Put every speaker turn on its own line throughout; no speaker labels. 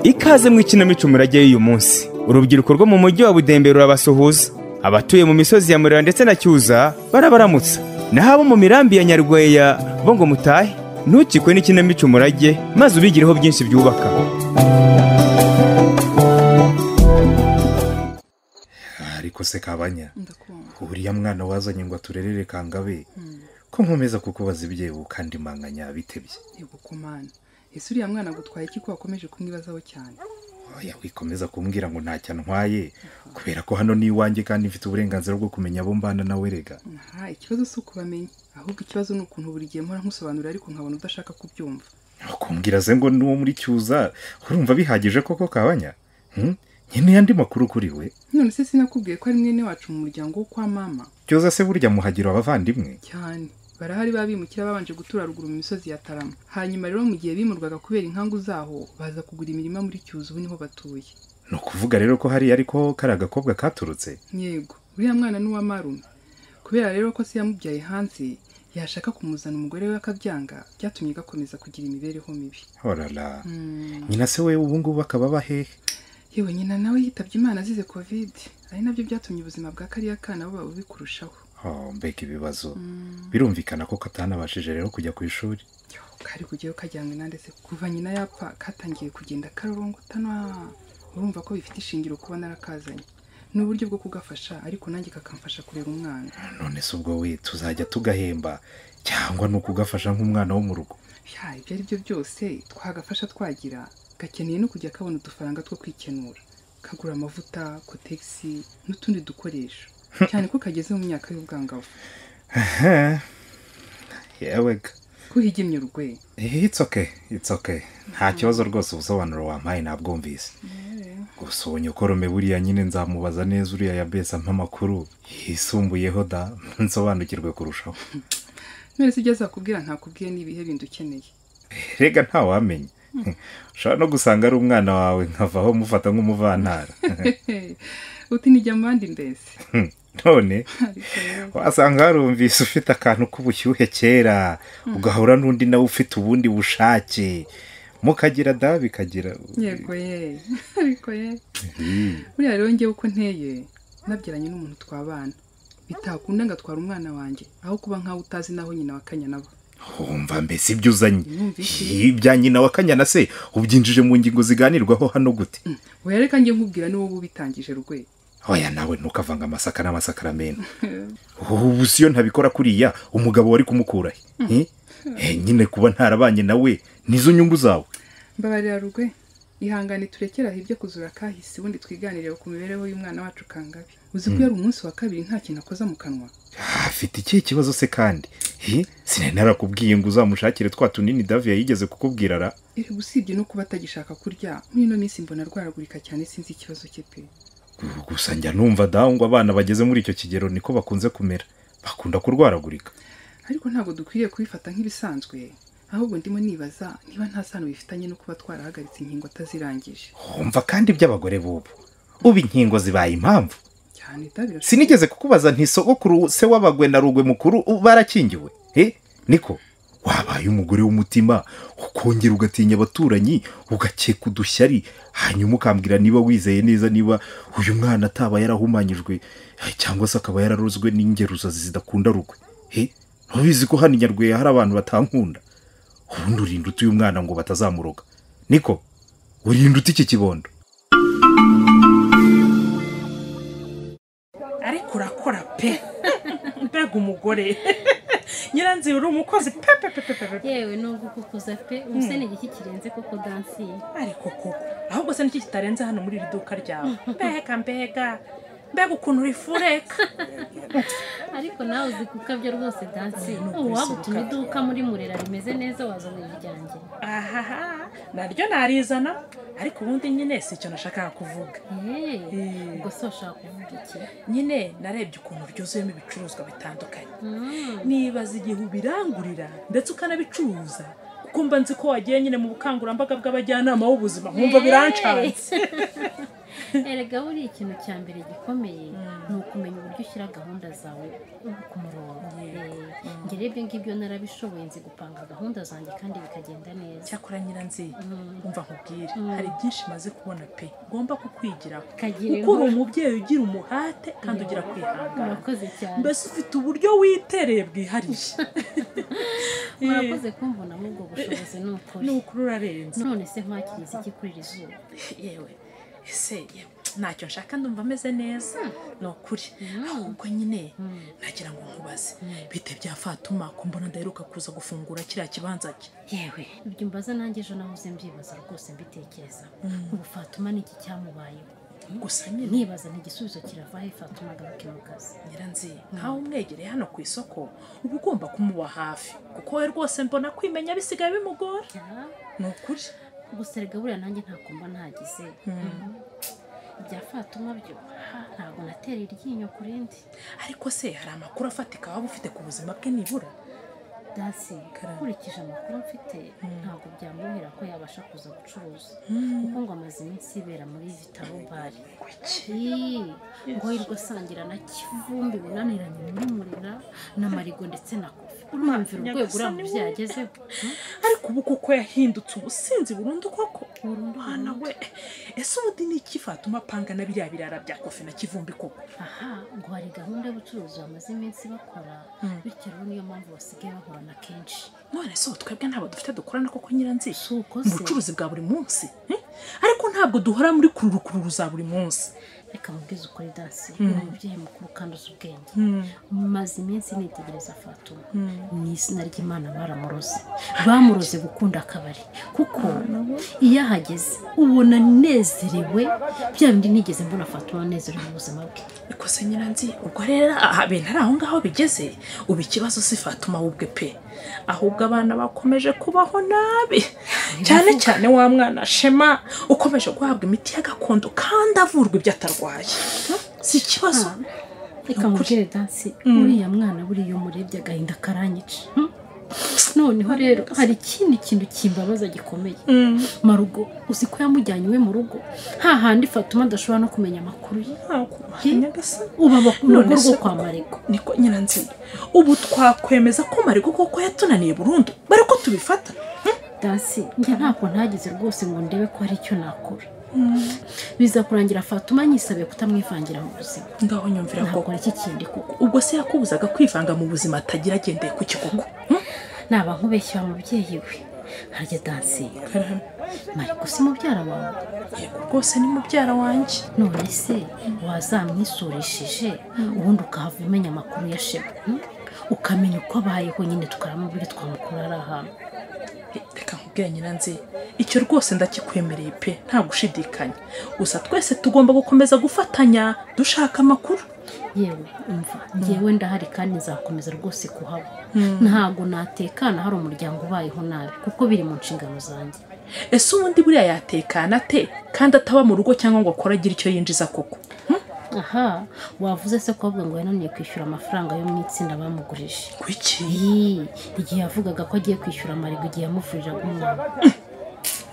ikaze mu ikinamico umurage y'uyu munsi urubyiruko rwo mu mujyi wa budembe rurabasuhuza abatuye mu misozi ya murira ndetse na cyuza barabaramutsa naho abo mu mirambi ya nyarweya bo ngo mutahe ntukikwe n'ikinamico umurage maze ubigireho byinshi byubaka
ariko se kabanya
ndakumva
uriya mwana wazanye ngo aturerere kangabe ko nkomeza kukubaza ibyebu kandi manganya bitebye
ntigukomana ese uriya mwana agutwaye iki ko wakomeje kumwibazaho cyane
oya wikomeza kumbwira ngo ntacyo antwaye kubera ko hano ni iwanjye kandi mfite uburenganzira bwo kumenya abo mbana nawe rega
aha ikibazo si ukubamenya ahubwo ikibazo ni ukuntu buri gihe mpora nkusobanurira ariko nkabona udashaka kubyumva
kumbwira ze ngo ni uwo muri cyuza urumva bihagije koko kabanya Hmm? nkeneye andi makuru kuri we
none se sinakubwiye ko ari mwene wacu mu muryango wo kwa mama
cyuza se burya muhagira abavandimwe
cyane barahari ba bimukira babanje gutura ruguru mu misozi ya tarama hanyuma rero mu gihe bimurwaga kubera inkangu zaho baza kugura imirima muri cyuzu ubu niho batuye
ni ukuvuga rero ko hari ariko kari agakobwa katurutse
yego uriya mwana ni uwa marume kubera rero ko se yamubyaye hanze yashaka kumuzana umugore we akabyanga byatumye gakomeza kugira imibereho mibi
horara nyina se we ubu ngubu akaba aba hehe
yewe nyina nawe yitabye imana azize kovide ari nabyo byatumye ubuzima bwa kariya kana buba bubi kurushaho
Oh, mbega ibibazo birumvikana ko katanabashije rero kujya ku ishuri
kari kujyayo kajyanywe na ndetse kuva nyina yapfa katangiye kugenda karorongotana urumva ko bifite ishingiro kuba narakazanye ni uburyo bwo kugafasha ariko nanjye kakamfasha kurera umwana
none se ubwo we tuzajya tugahemba cyangwa ni ukugafasha nk'umwana wo mu rugo
ya ibyo ari byo byose twagafasha twagira gakeneye no kujya kabona udufaranga two kwikenura kagura amavuta kotegisi n'utundi dukoresho cyane ko kageze mu myaka y'ubwangavu
yewega
kuhigemye urwe
it's okay it's okay nta kibazo rwose ubusobanuro wampaye nabwumvise gusa ubu nyokoromme buriya nyine nzamubaza neza uriya yabesa nk'amakuru yisumbuyeho da nsobanukirwe kurushaho
none se ibyo azakubwira ntakubwiye n'ibihe bindi ukeneye
rega ntawamenya ushobora no gusanga ari umwana wawe nkavaho mufata nk'umuvantara
uti nijya mu bandi mbese
none
ariko rero
wasanga warumvise ufite akantu k'ubushyuhe kera ugahura n'undi nawe ufite ubundi bushake mukagira da bikagira
yego ye ariko ye buriya rero ngewe uko nteye nabyaranye n'umuntu twabana bitakunda ngo atwara umwana wanjye aho kuba nkaho utazi n'aho nyina wa kanya nabo
wumva mbese ibyo uzanye
Numvise.
ibya nyina wa kanyana se ubyinjije mu ngingo ziganirwaho hano gute
we reka njye nkubwira ni wowe ubitangije rwe
oya nawe ntukavange amasaka n'amasakaramentu ubu si iyo ntabikora kuriya umugabo wari kumukura he Eh, nyine kuba ntarabanye nawe nizo nyungu zawe
mbabarira rugwe ihangane turekeraho ibyo kuzura kahise ubundi twiganirire ku mibereho y'umwana wacu kangabe uzi ko yari umunsi wa kabiri nta kintu akoza mu kanwa
Ah, afite ikihe kibazo se kandi Eh, sinari narakubwiye ngo uzamushakire twa tunini davi yigeze kukubwira ra
iri gusibye no kuba atagishaka kurya muri ino minsi mbona arwaragurika cyane sinzi ikibazo cye pe
gusa njya numva dawe ngo abana bageze muri icyo kigero niko bakunze kumera bakunda kurwaragurika
ariko ntabwo dukwiriye kubifata nk'ibisanzwe ahubwo ndimo nibaza niba nta sano bifitanye no kuba twarahagaritse inkingo atazirangije
wumva kandi iby'abagore b'ubu ubu inkingo zibaye impamvu
cyane itabira
sinigeze kukubaza nti sogokuru se w'abagwe na rugwe mukuru u- barakingiwe he niko wabaye umugore w'umutima ukongera ugatinya abaturanyi ugakeka udushyari hanyuma ukambwira niba wizeye neza niba uyu mwana ataba yarahumanyijwe eh, cyangwa se akaba yararozwe n'ingeruzazi zidakunda rugwe he ntubizi ko hano i nyarweya hari abantu batankunda ubundi urinda utuye umwana ngo batazamuroga niko urinda uti iki kibondo
ariko urakora pe mbega umugore nyiranzira uri umukozi pe pe pe pe pe pe
yewe nubwo ukukuza pe ubu se ni igiki kirenze kuko dansiye
ariko koko ahubwo se niki kitarenze hano muri iri duka ryawe mbega mbega mbega ukuntu uri fureka
ariko nawe uzi gukabya rwose dansiye
Ni
ubu waba
ukwisohoka.
utuma iduka muri murera rimeze neza wazana iryanjye
ahaha naryo narizana ariko ubundi nyine si icyo nashakaga kuvuga
Hey,
Eh.
ubwo se washaka kuvuga iki
nyine narebye ukuntu ryuzuyemo ibicuruzwa bitandukanye
Mm.
nibaza igihe ubirangurira ndetse ukanabicuruza kuko mba nzi ko wagiye nyine mu bukangurambaga bw'abajyanama b'ubuzima nkumva birancanze
erega buriya ikintu cya mbere gikomeye ni ukumenya uburyo ushyira gahunda zawe ku murongo Eh, njye rero ibyo ngibyo narabishoboye nzi gupanga gahunda zanjye kandi bikagenda neza
cyakora nyiranzi
Mm.
umva nkubwire
Mm.
hari byinshi maze kubona pe ngomba kukwigiraho
kagira
kuko uri umubyeye ugira umuhate kandi ugira kwihangana
murakoze cyane
mbese ufite uburyo witereye bwihariye
murakoze kumvuna muri ubwo bushobozi ni ukuri
ni ukuri urarenze
none se nkwakiriza iki kuri iri zuba
yewe ese yewe, ntacyo nshaka ndumva ameze neza ni ukuri
Mm.
ahubwo nyine
Mm.
nagira ngo nkubaze
Mm.
bite bya fatuma ko mbona ndaheruka kuza gufungura kiriya kibanza cye
yewe ibyo mbaza nanjye ejo nahoze mbyibaza rwose mbitekereza
Mm.
ubu fatuma ni iki cyamubayeho
gusa nyine
nibaza ntigisubizo kirava he fatuma agaruke mu kazi
nyiranzi nkawe umwegereye hano ku isoko uba ugomba kumuba hafi kuko we rwose mbona kwimenya bisigaye bimugora
Ya,
ni ukuri
gusa erega buriya nanjye ntabwo mba ntagize ibya fatuma byo ha, ntabwo natera iryinyo ku rindi
ariko se hari amakuru afatika waba ufite ku buzima bwe nibura
dasi
Karame.
nkurikije amakuru mfite
Mm.
ntabwo byamwuhira ko yabasha kuza gucuruza kuko ngo amaze iminsi yibera muri vitaro bare Ii, ngo yirirwa asangira na kivumbi binaniranye muri murira na marigo ndetse na kofi urumvira urwego uriya mubyeyi agezeho hmm?
ariko ubu kuko yahindutse ubusinzi burundu koko
Burundu,
mwana we ese ubundi ni iki fatuma apanga na biriya birara bya kofi na kivumbi koko
aha ngo hari gahunda y'ubucuruzi bamaze iminsi bakora
Mm.
bityo rero niyo mpamvu basigaye bahorana kenshi
none se ubu twebwe ntabwo dufite dukorana koko nyiranzi
si uko
mu
se
bucuruzi bwa buri munsi eh? ariko ntabwo duhora muri kururukururu za buri munsi
reka mubwize ukuri dansi
Mm.
ni umubyeyi mukuru kandi uzi ubwenge maze iminsi nitegereza fatuma ni izina ry'imana baramuroze bamuroze gukunda akabari kuko iyo ahageze ubona anezerewe bya bindi nigeze mbona fatuma anezerewe mu buzima bwe
ariko se nyiranzi ubwo rero aha bintu ari aho ngaho bigeze ubu ikibazo si fatuma we ubwe pe ahubwo abana bakomeje kubaho nabi cyane cyane wa mwana shema ukomeje guhabwa imiti ya gakondo kandi avurwa ibyo atarwaye si ikibazo
reka mubwire dansi uriya mwana buriya iyo umurebye agahinda karanyica Hmm? noneho rero hari ikindi kintu kimbabaza gikomeye
Mm.
marugo uzi ko yamujyanye iwe mu rugo ha handi fatuma adashobora no kumenya amakuru ye
ntabwo
Ye?
nyagasani
ubu aba ku rugo
None se
rwo
koko-
kwa marigo
niko nyiranzi ubu twakwemeza ko marigo koko yatunaniye burundu bari ko tubifata
dansi njye ntabwo ntagize rwose ngo ndebe ko hari icyo nakora biza kurangira fatuma nyisabiye kutamwivangira mu buzima
ngaho nyumvira
ntabwo
koko
ari iki kindi kuko
ubwo se yakubuzaga kwivanga mu buzima atagira agendeye ku kikoko
naba nkubeshyira mubyeyi we harya dansi mariko si mubyara wawe
yego rwose ni mubyara wanjye
none se wazamwisurishije ubundi ukahava umenya amakuru ya shema hmm? ukamenya uko abayeho nyine tukaramubiri twamukura ari ahantu
reka nkubwire nyiranzi icyo rwose ndakikwemereye pe nta gushidikanya gusa twese tugomba gukomeza gufatanya dushaka amakuru
yewe umva ngewe ndahari kandi nzakomeza rwose kuhaba ntabwo natekana hari umuryango ubayeho nabi kuko biri mu nshingano zanjye
ese ubundi buriya yatekana ate kandi ataba mu rugo cyangwa ngo akore agire icyo yinjiza koko
aha wavuze se ko avuga ngo yananiye kwishyura amafaranga yo mu itsinda bamugurije
kuki
Ii, igihe yavugaga ko agiye kwishyura amarigo igihe yamuvuriraga umwana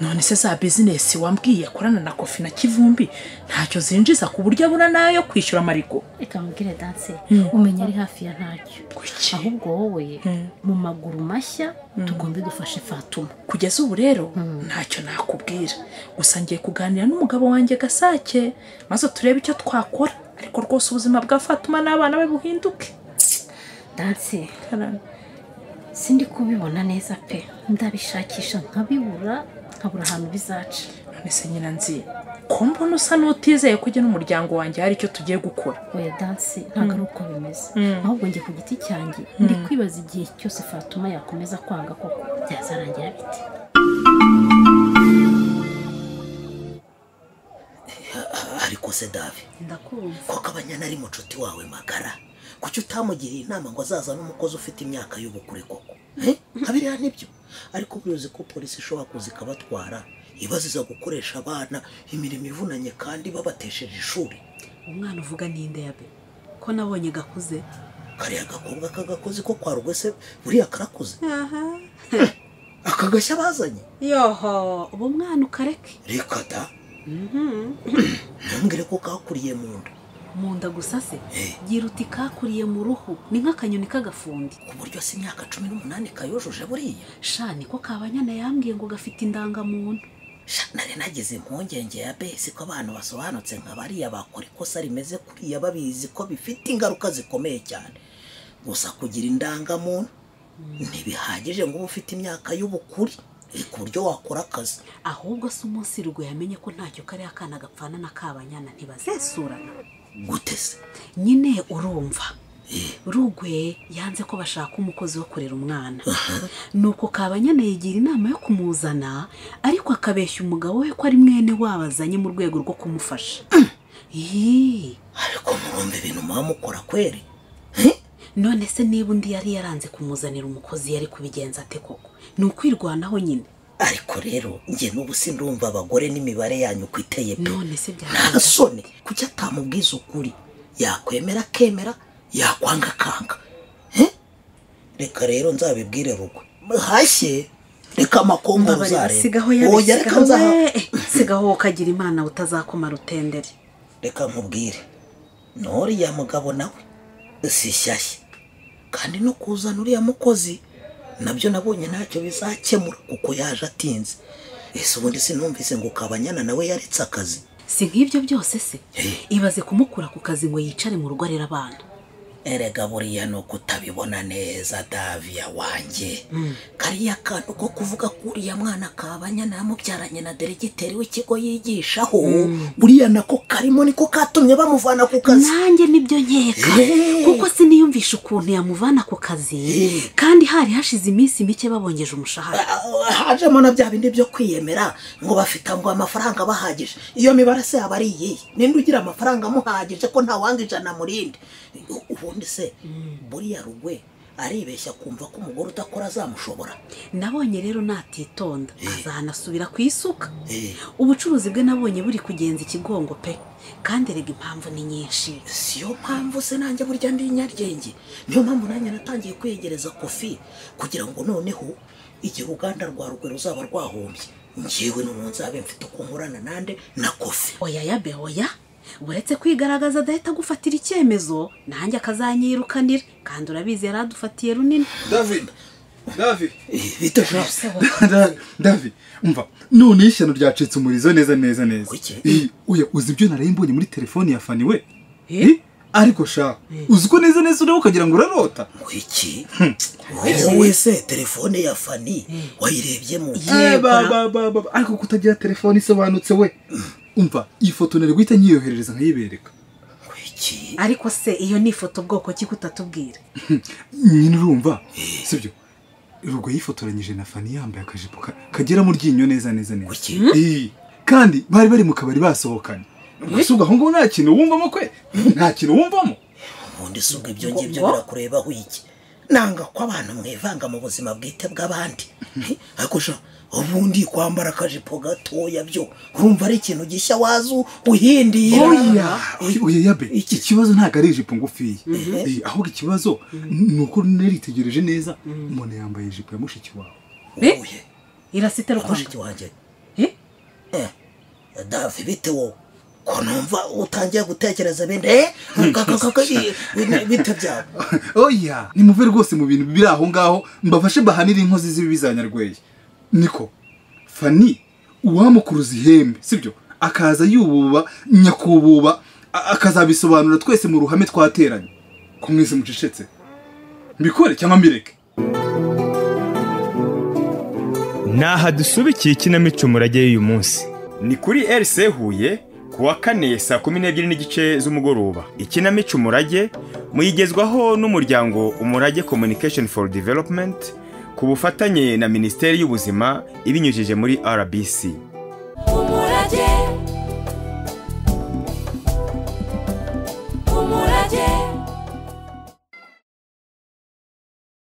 none se za bizinesi wambwiye akorana na kofi na kivumbi ntacyo zinjiza ku buryo abura n'ayo kwishyura amarigo
reka mubwire danse
Mm.
umenya ari hafi ya ntacyo
kuki
ahubwo wowe
Mm.
mu maguru mashya tugombe dufashe fatuma
kugeza ubu rero
Mm.
ntacyo nakubwira gusa ngiye kuganira n'umugabo wanjye gasake maze turebe icyo twakora ariko rwose ubuzima bwa fatuma n'abana be buhinduke
danse sindi kubibona neza pe ndabishakisha nkabibura nkabura ahantu bizaca
none se nyiranzi ko mbona usa n'utizeye ko ujya n'umuryango wanjye hari icyo tugiye gukora
oya danse ntabwo ari uko bimeze ahubwo njye ku giti cyanjye ndi kwibaza igihe cyose fatuma yakomeza kwanga koko byazarangira bite
ariko se davi
ndakumva
koko abanyana ari mucuti wawe magara kuki utamugiriye inama ngo azazane umukozi ufite imyaka y'ubukure koko Eh? nka biriya nibyo ariko biruzi ko polisi ishobora kuza ikabatwara ibaziza gukoresha abana imirimo ivunanye kandi babatesheje ishuri
umwana uvuga n'inde yabe ko nabonye gakuze
kariya gakobwa k'agakozi ko kwa rwese buriya karakuze
aha
akagashya bazanye
yoho ubu mwana ukareke
reka da ntumbwire ko kakuriye mu nda
mu nda gusa se gira uti kakuriye mu ruhu ni nk'akanyoni k'agafundi
ku buryo si imyaka cumi n'umunani kayojoje buriya
sha niko kabanyana yambwiye ngo gafite indangamuntu
Sha, nari nagize impungenge ya besi ko abantu basobanutse nka bariya bakora ikosa rimeze kuriya babizi ko bifite ingaruka zikomeye cyane gusa kugira indangamuntu ntibihagije ngo ube ufite imyaka y'ubukure eh, ku buryo wakora akazi
ahubwo se umunsi rugo yamenye ko ntacyo kariya kana gapfana na kabanyana ntibazesurana
gutese
nyine urumva rugwe yanze ko bashaka umukozi wo kurera umwana nuko kabanyana yigira inama yo kumuzana ariko akabeshya umugabo we ko ari mwene wabo azanye mu rwego rwo kumufasha Yee,
ariko murumva ibintu muba mukora kweri
none se niba undi yari yaranze kumuzanira umukozi yari kubigenza ate koko ni ukwirwanaho nyine
ariko rero njye n'ubu sindumva abagore n'imibare yanyu uko iteye pe
none se
nta
byagenda
soni kuki atamubwiza ukuri yakwemera akemera yakwanga akanga Eh? reka rero nzabibwire rugwe hashye reka amakombe
mbabarira sigaho
uzareba
yari
Oya, reka
sigaho
nzaha
we. sigaho ukagira imana utazakoma rutendere
reka nkubwire n'uriya mugabo nawe si shyashya kandi no kuzana uriya mukozi nabyo nabonye ntacyo bizakemura kuko yaje atinze ese ubundi sinumvise ngo kabanyana nawe yaretse akazi
si nk'ibyo byose se
Eh.
ibaze kumukura ku kazi ngo yicare mu rugo arera abana
erega buriya ni uko utabibona neza daviya wanjye kariya kantu ko kuvuga ko uriya mwana kabanyana yamubyaranye na deregiteri w'ikigo yigishaho buriya nako karimo niko katumye bamuvana ku kazi
nanjye nibyo nkeka
Eh.
kuko siniyumvisha ukuntu yamuvana ku kazi kandi hari hashize iminsi mike babongeje umushahara
Ah, hajemo na bya bindi byo kwiyemera ngo bafite ngo amafaranga abahagije iyo mibare se yaba ari iyihe ninde ugira amafaranga amuhagije ko ntawanga ijana murinde U- ubundi se buriya rugwe aribeshya kumva ko umugore udakora azamushobora
nabonye rero natitonda azanasubira ku isuka
Eh.
ubucuruzi bwe nabonye buri kugenza ikigongo pe kandi erega impamvu ni nyinshi
siyo mpamvu se nanjye burya ndi inyaryenge niyo mpamvu nanjye natangiye kwegereza kofi kugira ngo noneho igihe uruganda rwa rugwe ruzaba rwahombye ngewe n'ubu nzabe mfite uko nkorana nande na kofi
oya ya be oya uretse kwigaragaza adahita agufatira icyemezo nanjye akazanyirukanira kandi urabizi yari adufatiye runini
david david
Eh, bito byose
Da- david umva none ishyano ryacitse umurizo neza neza neza
Kuki?
Eh, oya uzi ibyo naraye mbonye muri telefoni ya fani we Eh, ariko sha uzi ko neza neza ureba ukagira ngo urarota
iki wowe se telefone ya fani wayirebyemo
Eh, ba- ba- ba- ba- ba- ariko kutagira telefone isobanutse we umva iyi foto nari guhita nyiyoherereza nkayibereka
iki
ariko se iyo ni ifoto bwoko ki kutatubwira
nyine urumva sibyo rugo yifotoranyije na fani yambaye akajipo ka- kagera mu ryinyo neza neza neza
Kuki?
Eh, kandi bari bari mu kabari basohokanye mbese ubwo aho ngaho nta kintu wumvamo kwe nta kintu wumvamo
ubundi si ubwo ibyo ngibyo birakurebaho iki nanga ko abantu mwivanga mu buzima bwite bw'abandi Eh, ariko sha ubundi kwambara akajipo gatoya byo urumva ari ikintu gishya wazu uhindira
oya oya yabe
Iki-
ikibazo ntabwo ari ijipo ngufiya Eh, ahubwo ikibazo ni uko naritegereje neza umuntu yambaye ijipo ya mushiki wawe
Eh?
Uye,
irasite rukoje
mushiki wanjye
Eh?
Eh, davi bite wowe ko numva utangiye gutekereza ibindi eh, ka- ka- ka- ka- i- bite byawe
oya nimuve rwose mu bintu biri aho ngaho mbafashe bahanire inkozi z'ibibi za nyarweye niko fani uwamukuruza ihembe sibyo akaza yububa nyakububa a- akazabisobanura twese mu ruhame twateranye ko mwese mucecetse mbikore cyangwa mbireke
ni aha dusubikiye ikinamico murage y'uyu munsi ni kuri RC Huye ku wa kane saa kumi n'ebyiri n'igice z'umugoroba ikinamico umurage muyigezwaho n'umuryango umurage communication for development ku bufatanye na minisiteri y'ubuzima ibinyujije muri RBC